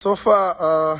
So far uh,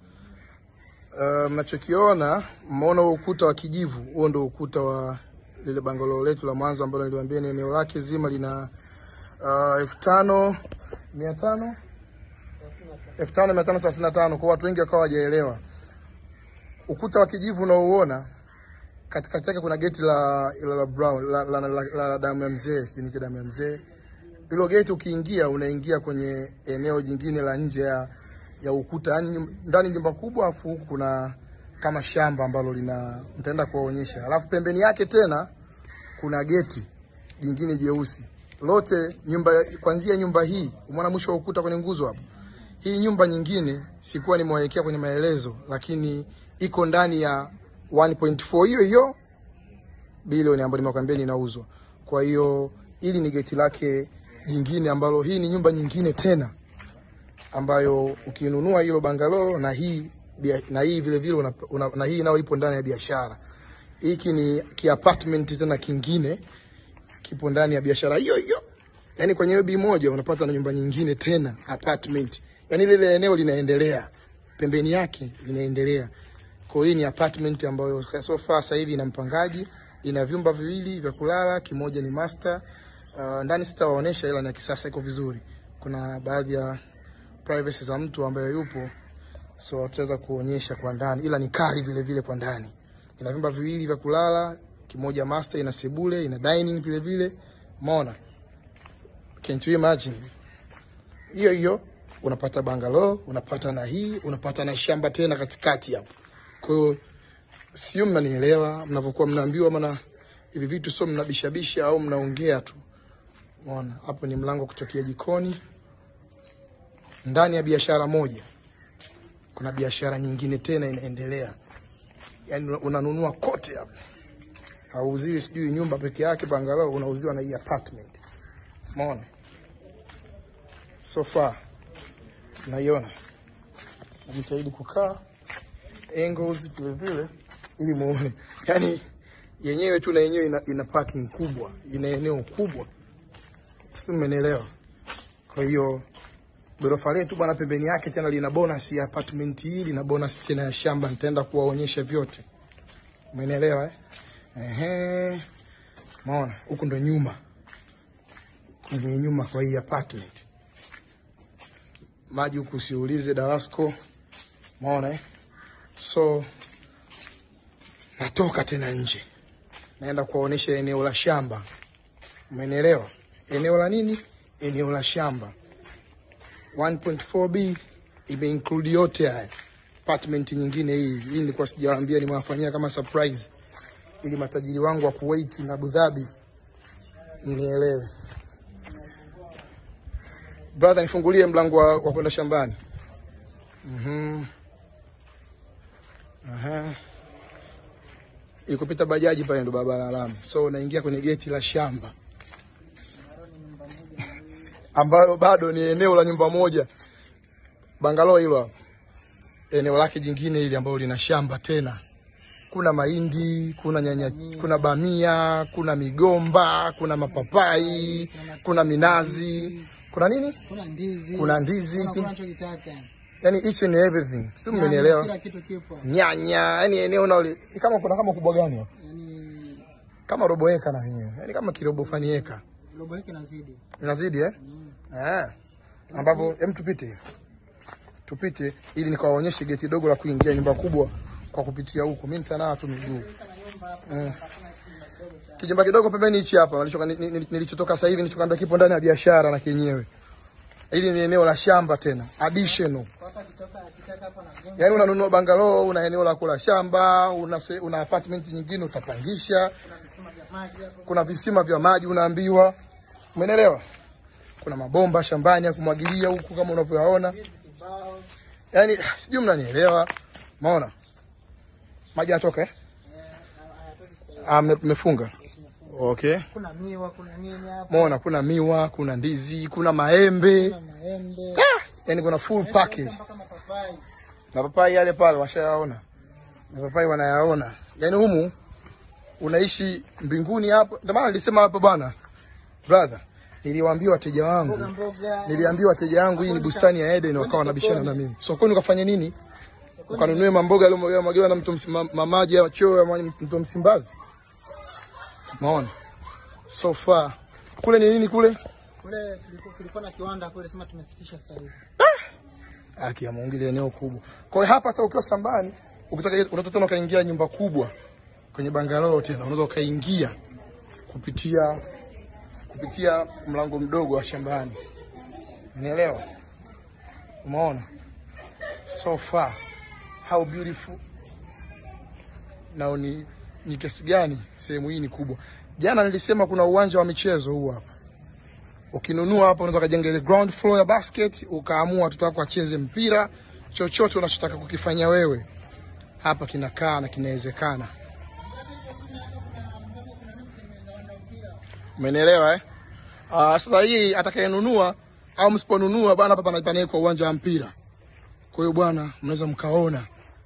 uh, mnachokiona mmeona huo ukuta wa kijivu, huo ndio ukuta wa lile bangalo letu la mwanzo ambalo niliwaambia ni eneo lake zima lina uh, elfu tano mia tano elfu tano mia tano thelathini na tano kwa watu wengi wakawa hawajaelewa ukuta wa kijivu unaouona katikati yake kuna geti la la, la brown la, la, la, la, la damu ya mzee, sijui ni damu ya mzee. Hilo geti ukiingia, unaingia kwenye eneo jingine la nje ya, ya ukuta, yani ndani nyumba kubwa, afu huku kuna kama shamba ambalo lina nitaenda kuwaonyesha, alafu pembeni yake tena kuna geti jingine jeusi. Lote nyumba kuanzia nyumba hii, umeona mwisho wa ukuta kwenye nguzo hapo. Hii nyumba nyingine sikuwa nimewawekea kwenye maelezo, lakini iko ndani ya 1.4 hiyo hiyo bilioni ambayo nimekwambia inauzwa. Kwa hiyo hili ni geti lake jingine ambalo hii ni nyumba nyingine tena ambayo ukinunua hilo bangalo na hii bia- na hii vile vile una, una, na hii nayo ipo ndani ya biashara. Hiki ni ki apartment tena kingine kipo ndani ya biashara hiyo hiyo. Yaani kwenye hiyo bi moja unapata na nyumba nyingine tena apartment. Yaani lile eneo linaendelea. Pembeni yake linaendelea. Kwa hiyo hii ni apartment ambayo so far sasa hivi ina mpangaji, ina vyumba viwili vya kulala, kimoja ni master. Uh, ndani sitawaonesha ila ni ya kisasa iko vizuri. Kuna baadhi ya privacy za mtu ambaye yupo so tutaweza kuonyesha kwa ndani, ila ni kali vile vile kwa ndani. Ina vyumba viwili vya kulala, kimoja master, ina sebule, ina dining vile vile. Umeona? Can't you imagine? Hiyo hiyo unapata bangalo, unapata na hii, unapata na shamba tena katikati hapo. Kwa hiyo sio mnanielewa mnavyokuwa mnaambiwa, maana hivi vitu sio mnabishabisha au mnaongea tu. Umeona? Hapo ni mlango kutokea jikoni. Ndani ya biashara moja kuna biashara nyingine tena inaendelea, yaani unanunua kote hapo, hauziwi sijui nyumba peke yake bangalo, unauziwa na hii apartment. Umeona? So far naiona, najitahidi kukaa angles vile vile ili muone, yaani yenyewe tu na yenyewe ina, ina parking kubwa, ina eneo kubwa, si mmenielewa? Kwa hiyo ghorofa letu bwana, pembeni yake tena lina bonus ya apartment hii, lina bonus tena ya shamba. Nitaenda kuwaonyesha vyote, umenielewa eh? Ehe, maona huku ndo nyuma, kwenye nyuma kwa hii apartment. Maji huku usiulize, Dawasco, maona eh? So natoka tena nje, naenda kuwaonyesha eneo la shamba, umenielewa? Eneo la nini? Eneo la shamba 1.4B imeinclude yote haya. Apartment nyingine hii hii nilikuwa sijawaambia, nimewafanyia kama surprise ili matajiri wangu wa Kuwait na Abu Dhabi mnielewe. Brother, nifungulie mlango wa, wa kwenda shambani. Mhm. Aha. Ilikupita bajaji pale ndo barabara ya lami. So unaingia kwenye geti la shamba ambalo bado ni eneo la nyumba moja, bangalo hilo hapo. Eneo lake jingine hili ambalo lina shamba tena, kuna mahindi, kuna nyanya, kuna bamia, kuna migomba, kuna mapapai, kuna minazi, kuna nini, kuna ndizi, kuna ndizi, kuna kuna unachokitaka. yani each and everything, si mmenielewa? Kila kitu kipo. Nyanya, yani eneo nao li- kama kuna kama kubwa gani hapo, Yaani kama robo eka na yenyewe, yani kama kirobo fani eka robo hiki nazidi. inazidi eh? Eh. Ambapo hem tupite. Tupite ili nikawaonyeshe geti dogo la kuingia nyumba kubwa kwa kupitia huku. Mimi nitanaa tu miguu. Mm. Kijumba kidogo pembeni hichi hapa nilichoka- ni- ni- nilichotoka sasa hivi nilichokwambia kipo ndani ya biashara na kenyewe. Hili ni eneo la shamba tena, additional. Hapa kitoka akitaka hapa na gonga. Yaani unanunua bangalo, una eneo la kula shamba, una, se- una apartment nyingine utapangisha, Visima vya maji hapo. kuna visima vya maji unaambiwa. Umeelewa? Kuna mabomba shambani ya kumwagilia huku kama unavyoyaona. Hizi kibao. Yaani sijui mnanielewa. Maona? Maji yanatoka eh? Ah, mme- mmefunga. Okay. Kuna miwa, kuna nini hapo? Maona kuna miwa, kuna ndizi, kuna maembe. Kuna maembe. Yaani kuna full package. Mpaka mapapai. Mapapai yale pale washayaona. Mapapai wanayaona. Yaani humu unaishi mbinguni hapo. Ndio maana nilisema hapo bwana. Brother, Niliwaambia wateja wangu, Mboga mboga. niliambia wateja wangu hii ni bustani ya Eden, wakawa wanabishana na mimi. Sokoni ukafanya nini? Ukanunue mamboga yaliyomwagiwa na mto Msim- mamaji ya choo ya mwa- mto Msimbazi. Umeona? So far kule ni nini kule? Kule kulikuwa kulikuwa na kiwanda kule sema tumesitisha sasa hivi. Haki ya Mungu, ile eneo kubwa. Kwa hiyo hapa sasa ukiwa shambani, ukitaka unataka tena ukaingia nyumba kubwa kwenye bangalow tena, unaweza ukaingia kupitia kupitia mlango mdogo wa shambani. Unielewa? Umeona? So far how beautiful. Na ni ni kiasi gani sehemu hii ni kubwa. Jana nilisema kuna uwanja wa michezo huu hapa. Ukinunua hapa unaweza kujenga ile ground floor ya basket, ukaamua watoto wako wacheze mpira, chochote unachotaka kukifanya wewe hapa kinakaa na kinawezekana. Umenielewa eh? Ah, sasa hii atakayenunua au msiponunua bwana, hapa pana panawekwa uwanja wa mpira. Kwa hiyo bwana, mnaweza mkaona.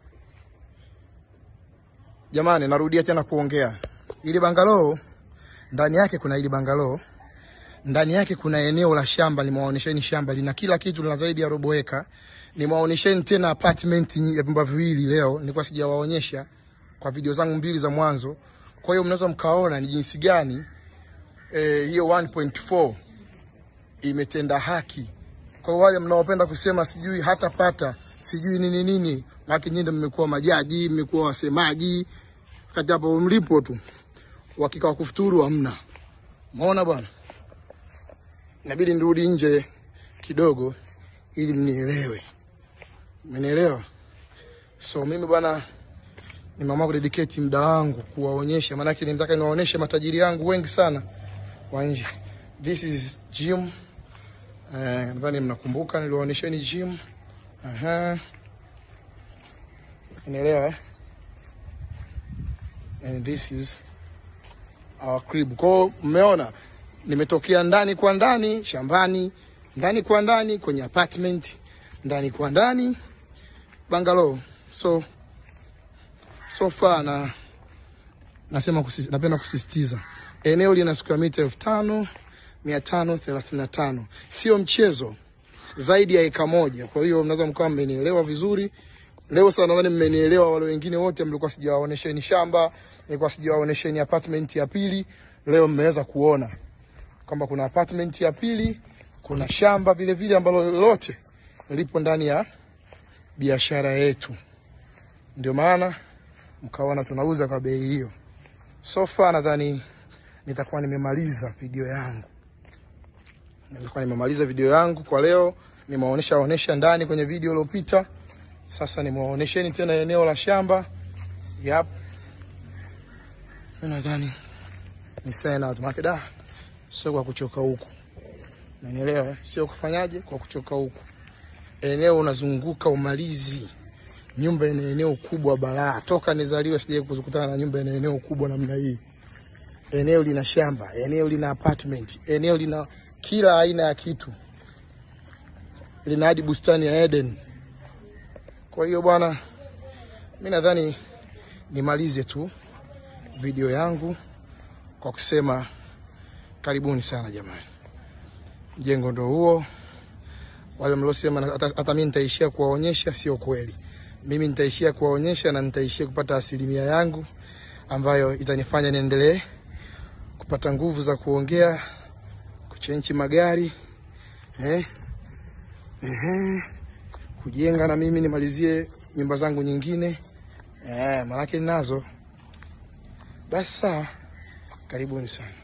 Jamani, narudia tena kuongea, ili bangalo ndani yake kuna ili bangalo ndani yake kuna eneo la shamba, nimewaonyesheni shamba lina kila kitu, lina zaidi ya robo eka. Nimewaonyesheni tena apartment ya vyumba viwili leo, nilikuwa sijawaonyesha kwa video zangu mbili za mwanzo. Kwa hiyo mnaweza mkaona ni jinsi gani eh, hiyo 1.4 imetenda haki kwa wale mnaopenda kusema sijui hatapata sijui nini nini, maana nyinyi ndio mmekuwa majaji, mmekuwa wasemaji kati hapo mlipo tu, uhakika wa kufuturu hamna. Umeona bwana inabidi nirudi nje kidogo ili mnielewe. Mmenielewa? So mimi bwana nimeamua kudedicate muda wangu kuwaonyesha, maanake nitaka niwaonyeshe matajiri yangu wengi sana wa nje. This is gym. Eh, nadhani mnakumbuka niliwaonyesheni gym. Aha. Unaelewa eh? And this is our crib. Kwa hiyo mmeona nimetokea ndani kwa ndani shambani, ndani kwa ndani kwenye apartment, ndani kwa ndani bungalow. So so far na nasema kusis, napenda kusisitiza eneo lina square mita elfu tano mia tano thelathini na tano sio mchezo, zaidi ya eka moja. Kwa hiyo mnaweza mkawa mmenielewa vizuri leo. Sasa nadhani mmenielewa. Wale wengine wote mlikuwa sijawaonesheni shamba, nilikuwa sijawaonesheni apartment ya pili, leo mmeweza kuona kwamba kuna apartment ya pili, kuna shamba vile vile ambalo lote lipo ndani ya biashara yetu. Ndio maana mkaona tunauza kwa bei hiyo. So far nadhani nitakuwa nimemaliza video yangu, nilikuwa nimemaliza video yangu kwa leo. Nimewaonesha onesha ndani kwenye video iliyopita, sasa nimewaonesheni tena eneo la shamba. Yep, mimi nadhani ni sign out, maana da sio kwa kuchoka huku, unanielewa? eh? Sio kufanyaje kwa kuchoka huku. Eneo unazunguka umalizi, nyumba ina eneo kubwa balaa. Toka nizaliwe sijawahi kukutana na nyumba ina eneo kubwa namna hii. Eneo lina shamba, eneo lina apartment, eneo lina kila aina ya kitu, lina hadi bustani ya Eden. Kwa hiyo bwana, mi nadhani nimalize tu video yangu kwa kusema karibuni sana jamani, mjengo ndo huo. Wale mliosema na- hata, hata mimi nitaishia kuwaonyesha, sio kweli. Mimi nitaishia kuwaonyesha na nitaishia kupata asilimia yangu ambayo itanifanya niendelee kupata nguvu za kuongea, kuchenchi magari eh, eh, kujenga na mimi nimalizie nyumba zangu nyingine eh, maanake ninazo. Basi sawa, karibuni sana.